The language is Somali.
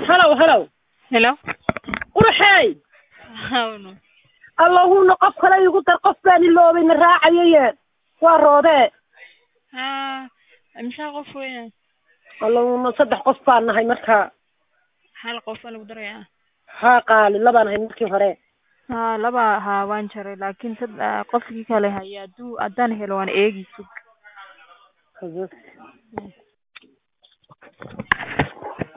halow halow Hello? qurxey Hawno. allahuna qof kale igu dar qof baan iloobay na raacayaye waa roodee Ha, imisa qof weeyaan? allahuna saddex qof baan nahay markaa Hal qof baa lagu darayaa. haa qaali labaan ahay markii hore Ha, laba ha waan jaray laakiin sad ah, qofkii kale haya hadduu haddaan helo waan eegi sug. Haye.